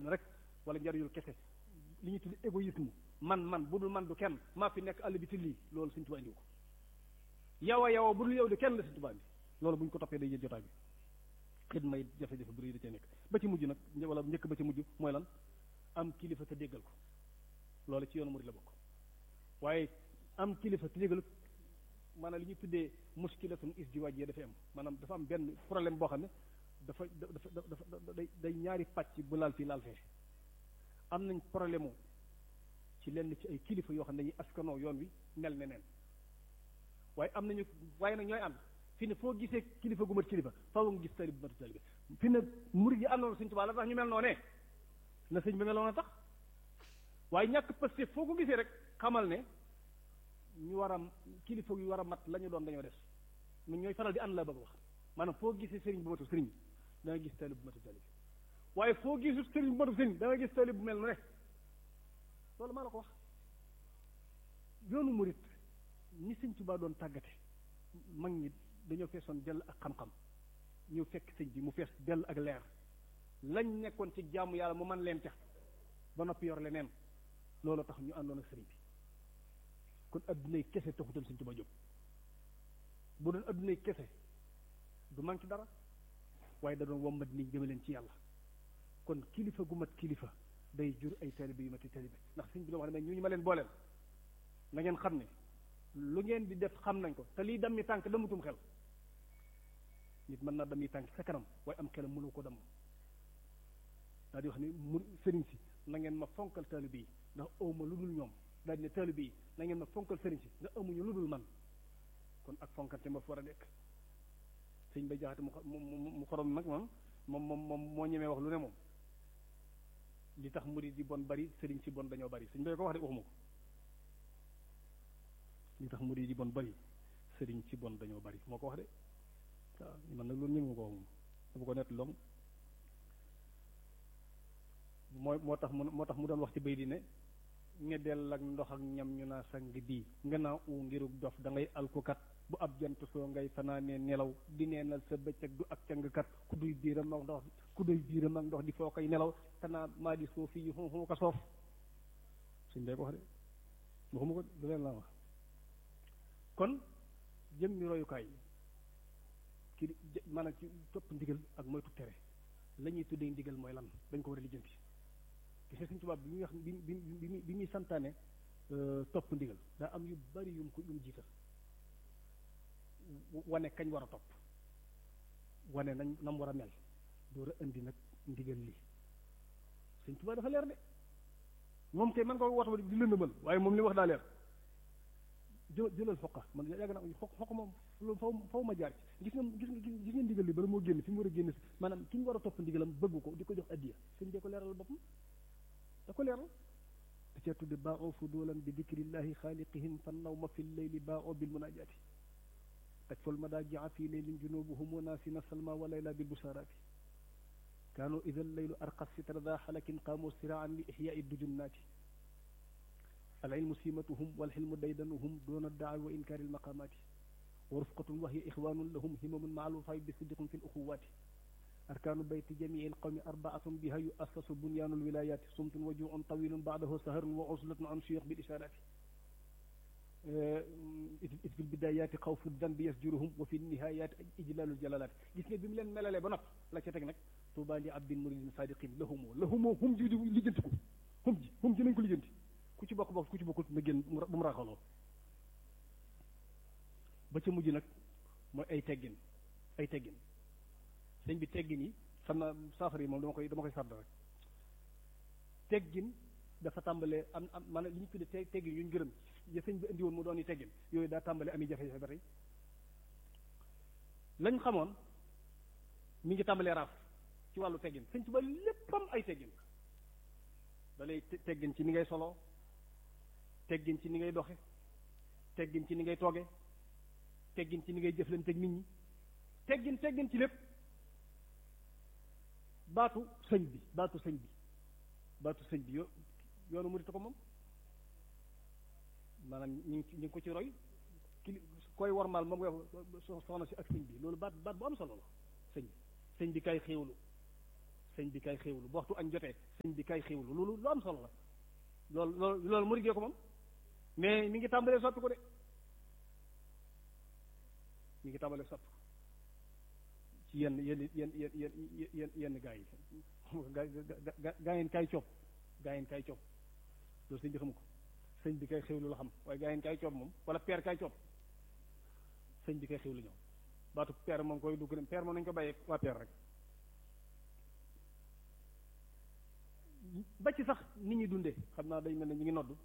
àdduna rek wala njariñul kese li ñuy tudd égoïsme man man bu dul man du kenn maa fi nekk àll bi ti lii loolu Sëñ Tuubaa indiwu ko yow a yow a bu dul yow di kenn la Sëñ Tuubaa bi loolu bu ñu ko toppee day jël jotaay bi xit may jafe-jafe bu rëy da cee nekk ba ci mujj nag wala njëkk ba ci mujj mooy lan am kilifa te déggal ko loolu ci yoonu murid la bokk waaye am kilifa te déggal maanaam li ñuy tuddee muskilatun isdiwaaj yi dafay am maanaam dafa am benn problème boo xam ne dafa dafa dafa day day ñaari pàcc bu laal fii laal fee am nañ problème ci lenn ci ay kilifa yoo xam ne dañuy askanoo yoon wi mel ne neen waaye am nañu waaye nag ñooy ànd fi ne foo gisee kilifa gu mat kilifa faaw nga gis talib bu mat talib fi ne murid yi àndoon Sëñ Tuubaa la tax ñu mel noonee la sëñ bi meloon a tax waaye ñàkk parce foo ko gisee rek xamal ne ñu war a kilifa yu war a mat la ñu doon dañoo des ñun ñooy faral di ànd la bëgg wax maanaam foo gisee sëriñ bu matu sëriñ da nga gis talib bu matu talib waaye foo gisul sëriñ bu matu sëriñ da nga gis talib bu mel ne loolu maa la ko wax yoonu murit ni Sëñ Tuubaa doon tàggate mag ñi dañoo feesoon dell ak xam-xam ñu fekk sëñ bi mu fees dell ak leer lañ nekkoon ci jaamu yàlla mu man leen ca ba noppi yor leneen loolu tax ñu àndoon ak sëriñ bi kon addunay kese taxutoon Sëñ Tuubaa jóg bu doon addunay kese du manqué dara waaye da doon wommat nit ñi jëme leen ci yàlla kon kilifa gu mat kilifa day jur ay taalibe yu mati taalibe ndax sëñ bi la wax ne ñu ñu ma leen booleel na ngeen xam ne lu ngeen di def xam nañ ko te lii dammi tànk damutum xel nit mën naa dammi tànk sa kanam waaye am xelam mënu ko damm daal di wax ne mu sëriñ si na ngeen ma fonkal taalibe yi ndax awma lu dul ñoom daal di ne taalibe yi na ngeen ma fonkal sëriñ si nga amuñu lu dul man kon ak fonkante ma fa war a nekk sëñ bay jaxate mu mu xorom nag moom moom moom moom moo ñemee wax lu ne moom li tax murid yi bon bari sëriñ si bon dañoo bari sëñ bay ko wax de waxuma ko li tax murid yi bon bari sëriñ si bon dañoo bari moo ko wax de waaw man nag loolu ñëwuma ko wax moom dafa ko nett long moo moo tax mu moo tax mu doon wax ci bay di ne ñeddeel ak ndox ak ñam ñu naa sang bii nga naa u ngirug dof da ngay alkukat bu ab jant soo ngay fanaanee nelaw di neenal sa bëccëg du ak cangkat ku duy biiram ak ndox ku duy biiram ak ndox di foo koy nelaw tanaa maa di soo fii yu xum ko soof suñ dee ko wax de waxuma ko du leen laa wax kon jëm ñu royukaay ki maanaam ci topp ndigal ak moytu tere la ñuy tuddee ndigal mooy lan dañ ko war a lijjanti gis nga Sëñ Tuubaa bi muy wax bi bi bi bi muy santaane topp ndigal daa am yu bari yum ko yum jiital wane kañ war a topp wane nañ nam war a mel door a indi nag ndigal lii Sëñ Tuubaa dafa leer de moom kay man ko woote di lëndëmal waaye moom li wax daa leer jë jëlal foqa man yàgg naa foq foq moom loolu faw faw ma jaar ci gis nga gis nga gis nga ndigal li bala moo génn fi mu war a génn si maanaam ki ñu war a topp ndigalam bëgg ko di ko jox addiya sëñ bee ko leeral boppam da ko leeral da cee tudde baa oo fudulan bi dikrillahi xaaliqihim fan naw ma fi leyli baa oo bil munajaati taj fol ma daa jaa fii leylin junubuhum naasina salma wa layla bil busaraati kaanu ida leylu arqa sitra daa xalakin qaamu siraan li ixyaai dujunnaati العلم سيمتهم والحلم ديدنهم دون الدعاء وإنكار المقامات ورفقة وهي إخوان لهم همم مع الوفاء بصدق في الأخوات أركان بيت جميع القوم أربعة بها يؤسس بنيان الولايات صمت وجوع طويل بعده سهر وعزلة عن شيوخ بالإشارات إذ في البدايات خوف الذنب يسجرهم وفي النهايات إجلال الجلالات gis nga bi mu leen melalee ba nopp la ca teg nag tuuba li abdin muridin sadiqin lahumoo lahumoo hum ji lijjanti ko hum ji hum ji nañ ko lijjanti ku ci bokk bokk ku ci bokkul na génn bu mu raxaloo ba ca mujj nag mooy ay teggin ay teggin sëñ bi teggin yi xam naa saafara yi moom dama koy dama koy sarda rek teggin dafa tàmbalee am am maanaam li ñu tuddee teggin yu ñu gërëm ya sëñ bi indi woon mu doon yi teggin yooyu daa tàmbalee ami jafe-jafe ba tey lañ xamoon mi ngi tàmbalee raaf ci wàllu teggin sëñ Tuubaa léppam ay teggin da lay teggin ci ni ngay solo teggin ci ni ngay doxe teggin ci ni ngay tooge teggin ci ni ngay jëflante ak nit ñi teggin teggin ci lépp baatu sëñ bi baatu sëñ bi baatu sëñ bi yo yoonu murit ko moom maanaam ñu ngi ñu ngi ko ci roy ki koy wormaal moom nga soxna si ak sëñ bi loolu baat baat bu am solo la sëñ bi sëñ bi kay xéewlu sëñ bi kay xéewlu bu waxtu añ jotee sëñ bi kay xéewlu loolu lu am solo la loolu loolu loolu mu riggee ko moom mais mi ngi tàmbalee soppi ko de mi ngi tàmbalee soppi ko ci yenn yenn yenn yenn yenn yenn yenn gaa yi gaa gaa gaa yeen kay coob gaa yeen kay coob loolu sëñ bi xamu ko sëñ bi kay xéewlu la xam waaye gaa yeen kay coob moom wala peer kay coob sëñ bi kay xéewlu ñoom baatu peer moom koy dugg dem peer moom nañu ko bàyyee waa peer rek ba ci sax nit ñi dundee xam naa day mel ne ñu ngi noddu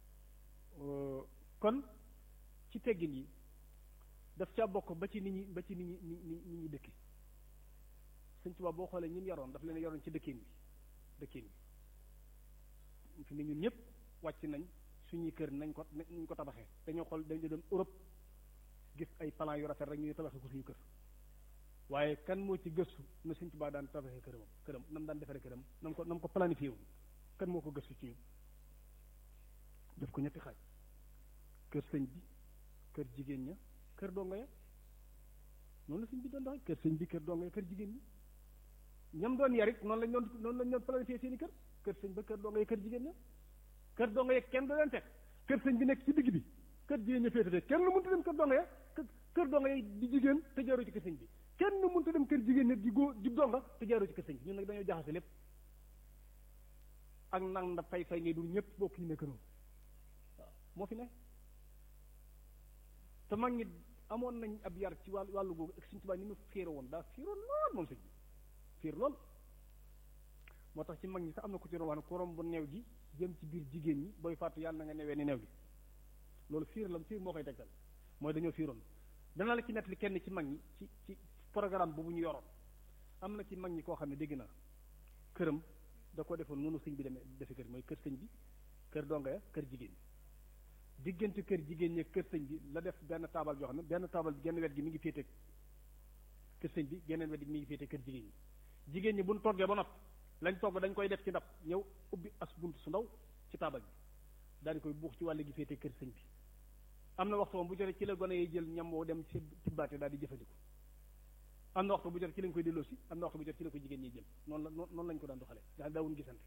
kon ci teggin yi daf caa bokk ba ci nit ñi ba ci nit ñi nit ñi nit ñi dëkki sëñ Tuubaa boo xoolee ñun yaroon daf leen yaroon ci dëkkin bi dëkkin bi fi ne ñun ñëpp wàcc nañ suñuy kër nañ ko nañ ko tabaxee dañoo xool dañu dem Europe gis ay plan yu rafet rek ñuy tabaxee ko suñu kër waaye kan moo ci gëstu na sëñ Tuubaa daan tabaxee këram këram nam daan defaree këram nam ko nam ko planifié wu kan moo ko gëstu ci ñun def ko ñetti xaaj kër sëñ bi kër jigéen ña kër dongo ya noonu la sëñ bi doon doxee kër sëñ bi kër dongo ya kër jigéen ñi ñam doon yarit noonu lañ doon noonu lañ doon planifié seen i kër kër sëñ ba kër dongo ya kër jigéen ña kër dongo ya kenn du leen teg kër sëñ bi nekk ci digg bi kër jigéen ña féetate kenn lu mënta dem kër dongo ya kër dongo ya di jigéen te jaaroo ci kër sëñ bi kenn mënta dem kër jigéen ña di góor di donga te jaaroo ci kër sëñ bi ñun nag dañoo jaxase lépp ak nang nda fay fay ngay dul ñëpp bokk ñu nekk noonu waaw moo fi ne te mag ñi amoon nañ ab yar ci wàllu wàllu googu ak Sëñ Tuubaa ni mu fiire woon daa fiiroon lool moom sëñ bi fiir lool moo tax ci mag ñi sax am na ku ci doon wax ne ku romb neew gi jëm ci biir jigéen ñi booy fàttu yàlla na nga newee ni neew gi loolu fiir la fiir moo koy tegtal mooy dañoo fiiroon dana la ci nettali kenn ci mag ñi ci ci programme boobu ñu yoroon am na ci mag ñi koo xam ne dégg naa këram da ko defoon noonu sëñ bi demee defe kër mooy kër sëñ bi kër donga ya kër jigéen ñi diggante kër jigéen ñi kër sëñ bi la def benn taabal joo xam ne benn taabal bi genn wet gi mi ngi féete kër sëñ bi geneen wet gi mi ngi féete kër jigéen ñi jigéen ñi buñ toggee ba noppi lañ togg dañ koy def ci ndab ñëw ubbi as bunt su ndaw ci taabal bi daal di koy buux ci wàll gi féete kër sëñ bi am na waxtu moom bu jotee ci la gone yi jël ñam woo dem ci tibbaate daal di jëfandiku am na waxtu bu jot ci lañ koy delloo si am na waxtu bu jot ci la ko jigéen ñi jël noonu la noonu lañ ko daan doxalee nga xam daawuñ gisante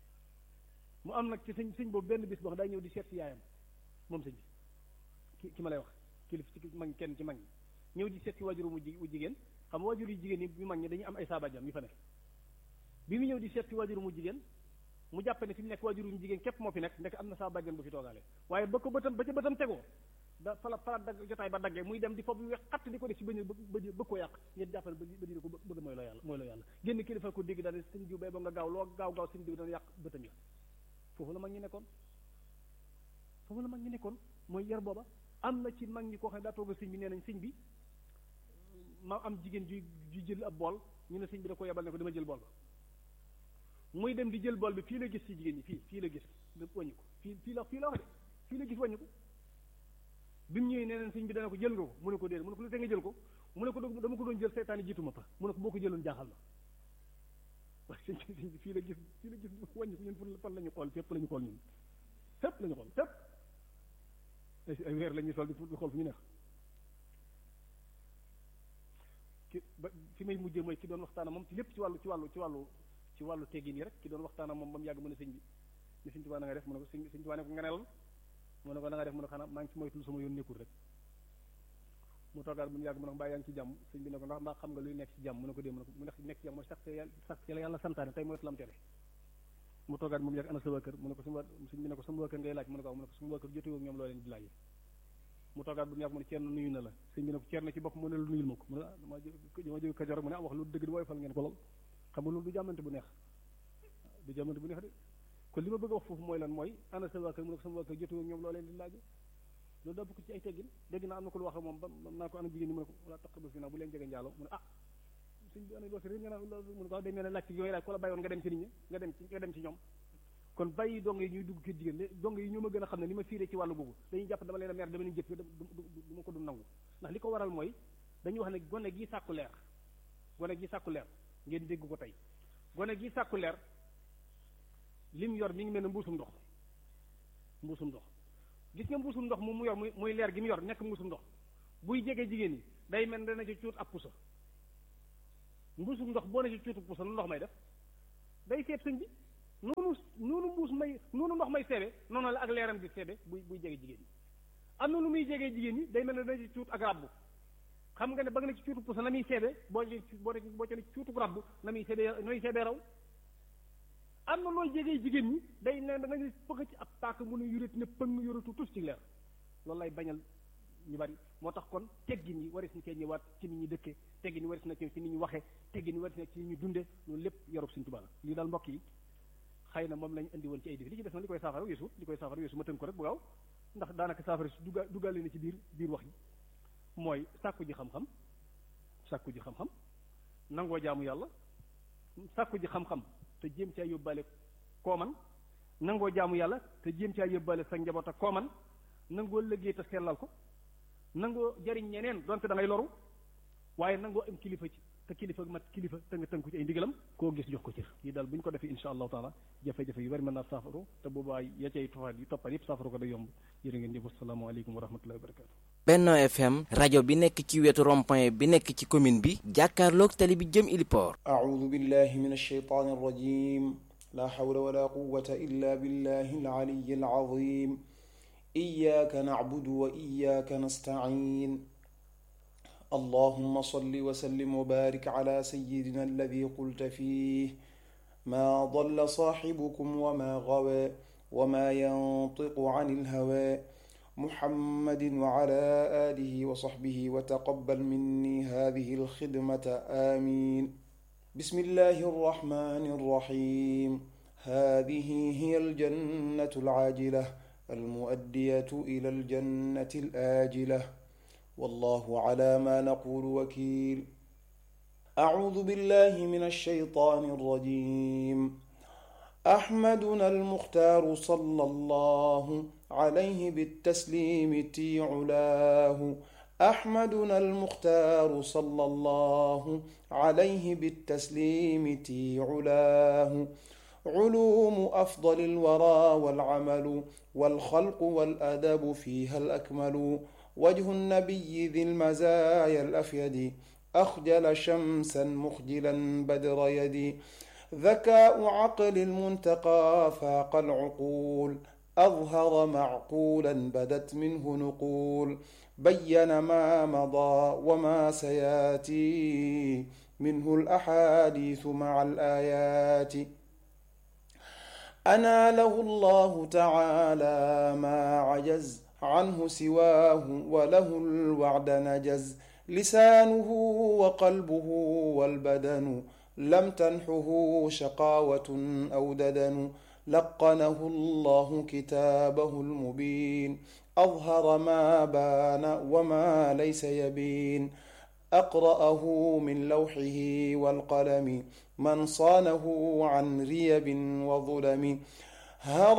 mu am nag ci sëñ sëñ boobu benn bis boo xam day ñëw di seet si yaayam moom sëñ bi ki ki ma lay wax kilif ci mag kenn ci mag ñi ñëw di seet si waajuru mu jigéen xam nga waajur yu jigéen yi ñu mag ñi dañuy am ay saabajam yu fa nekk bi mu ñëw di seet si waajuru mu jigéen mu jàpp ne fi mu nekk waajuru mu jigéen képp moo fi nekk ndek am na saabajam bu fi toogaale waaye ba ko bëtam ba ca bëtam tegoo da fala fala dagg jotaay ba daggee muy dem di foofu wex xatt di ko def ci bëñ bëj bëgg koo yàq ngeen jàppale ba ba dina ko bëgg mooy loo yàlla mooy loo yàlla génn kilifa ko dégg daal sëñ diw bay ba nga gaaw loo gaaw gaaw sëñ diw dana yàq bëtam ya foofu la mag ñi nekkoon foofu la mag ñi nekkoon mooy yar booba am na ci mag ñi koo xam ne daa toog sëñ bi nee nañ sëñ bi ma am jigéen ju ju jël ab bool ñu ne sëñ bi da ko yebal ne ko dama jël bool ba muy dem di jël bool bi fii la gis ci jigéen ñi fii fii la gis wàññi ko fii fii la fii la wax de fii la gis wàññi ko bi mu ñëwee nee neen sëñ bi dana ko jël nga ko mu ne ko déedéet mu ne ko lu te nga jël ko mu ne ko dama ko doon jël seytaane jiitu ma fa mu ne ko boo ko jëloon jaaxal ma waaye sëñ bi sëñ bi fii la gis fii la gis wàññi ko ñun fu fan la ñu xool fépp la ñu xool ñun fépp la ñu xool fépp ay weer la ñuy sol di xool fu ñu neex ki ba fi may mujjee mooy ki doon waxtaana moom ci lépp ci wàllu ci wàllu ci wàllu ci wàllu teggin yi rek ki doon waxtaana moom ba mu yàgg mën a sëñ bi ne sëñ Tuubaa na nga def mu ne ko sëñ sëñ Tuubaa ne ko nga nelal mu ne ko na nga def mu ne xanaa maa ngi ci moytul sama yoon nekkul rek mu toogaat bu mu yàgg mu ne ko mbaa yaa ngi ci jàmm sëñ bi ne ko ndax mbaa xam nga luy nekk ci jàmm mu ne ko dee mu ne ko mu nekk nekk ci jàmm mooy sax sax ci la yàlla santaane tey moytu lam tere mu toogaat moom yàgg ana sa waa kër mu ne ko sama sëñ bi ne ko sama waa kër ngay laaj mu ne ko mu ne ko sama waa kër jotewoo ak ñoom loo leen di laaj mu toogaat bu mu yàgg mu ne ceerno nuyu na la sëñ bi ne ko ceerno ci bopp mu ne la nuyul ma ko mu ne ah dama dama jóge Kajoor mu ne ah wax lu dëgg di wooy fal ngeen ko lool xam nga loolu du jàmmante bu neex du jàmmante bu neex de kon li ma bëgg a wax foofu mooy lan mooy ana sa waa kër mu ne ko sama waa kër jotewoo ak ñoom loo leen di laaj loolu daa bokk ci ay teggin dégg naa am na ko lu wax moom ba naa ko ana jigéen ñi mu ne ko wala taq ba fi naa bu leen jege njaalo mu ne ah sëñ bi ana loosi réer nga naan mu ne ko day mel ne laaj ci yooyu laaj ko la bàyyoon nga dem ci nit ñi nga dem ci nga dem ci ñoom kon bàyyi dong yi ñuy dugg kër jigéen dong yi ñoo ma gën a xam ne li ma fiiree ci wàllu googu dañuy jàpp dama leen a mer dama leen jëf du ma ko du nangu ndax li ko waral mooy dañuy wax ne gone gi sàkku leer gone gi sàkku leer ngeen dégg ko tey gone gi sàkku leer lim yor mi ngi mel ne mbuusum ndox mbuusum ndox gis nga mbuusum ndox moom mu yor muy muy leer gi mu yor nekk mbuusum ndox buy jege jigéen ñi day mel ne dana ci cuut ab pusa mbuusum ndox boo ne ci cuutu pusa lu ndox may def day seet sëñ bi noonu noonu mbuus may noonu ndox may seebe noonu la ak leeram di seebe buy buy jege jigéen ñi am na lu muy jegee jigéen ñi day mel ne dana ci cuut ak rabbu xam nga ne ba nga ne ci cuutu pusa na muy seebe boo boo boo ci ne ci cuutu rabbu na muy seebe na muy seebe raw am na looy jegee jigéen ñi day ne da nga pëgg ci ab tàkk mu ne yuret ne pëng yoratu tus ci leer loolu lay bañal ñu bari moo tax kon teggin yi waris na cee ñëwaat ci nit ñi dëkkee teggin yi waris na ci nit ñi waxee teggin yi waris na ci nit ñi dunde loolu lépp yorub Sëñ Tuubaa la lii daal mbokk yi xëy na moom lañ indi woon ci ay défi li ci des na li koy saafara weesu li koy saafara weesu ma tënk ko rek bu gaaw ndax daanaka saafara si dugga duggaale na ci biir biir wax yi mooy sàkku ji xam-xam sàkku ji xam-xam nangoo jaamu yàlla sàkku ji xam-xam te jéem caa yóbbaale koo man nangoo jaamu yàlla te jéem caa yóbbaale sa njaboot ak koo man nangoo liggéey te sellal ko nangoo jariñ ñeneen donte da ngay loru waaye nangoo am kilifa ci te kilifa mat kilifa te nga tënku ci ay ndigalam koo gis jox ko cër yi daal bu ñu ko defee insha allahu taala jafe-jafe yu bari mën naa saafaru te boobaa ya cay tofaat yi toppal yëpp saafaru ko day yomb jërë ngeen jëf asalaamaaleykum wa rahmatullahi wa barakatu Benno FM rajo bi nekk ci wetu rond-point bi nekk ci commune bi jàkkaarloog tali bi jëm Iliport أعوذ بالله من الشيطان الرجيم لا حول ولا قوة إلا بالله العلي العظيم إياك نعبد وإياك نستعين اللهم صل وسلم وبارك على سيدنا الذي قلت فيه ما ضل صاحبكم وما غوى وما ينطق عن الهوى محمد وعلى آله وصحبه وتقبل مني هذه الخدمة آمين بسم الله الرحمن الرحيم هذه هي الجنة العاجلة المؤدية إلى الجنة الآجلة والله على ما نقول وكيل أعوذ بالله من الشيطان الرجيم أحمدنا المختار صلى الله عليه بالتسليم تي علاه أحمدنا المختار صلى الله عليه بالتسليم تي علاه علوم أفضل الورى والعمل والخلق والأدب فيها الأكمل وجه النبي ذي المزايا الأفيد أخجل شمسا مخجلا بدر يدي ذكاء عقل المنتقى فاق العقول أظهر معقولا بدت منه نقول بين ما مضى وما سياتي منه الأحاديث مع الآيات أناله الله تعالى ما عجز عنه سواه وله الوعد نجز لسانه وقلبه والبدن لم تنحه شقاوة أو ددن لقنه الله كتابه المبين أظهر ما بان وما ليس يبين أقرأه من لوحه والقلم من صانه عن ريب وظلم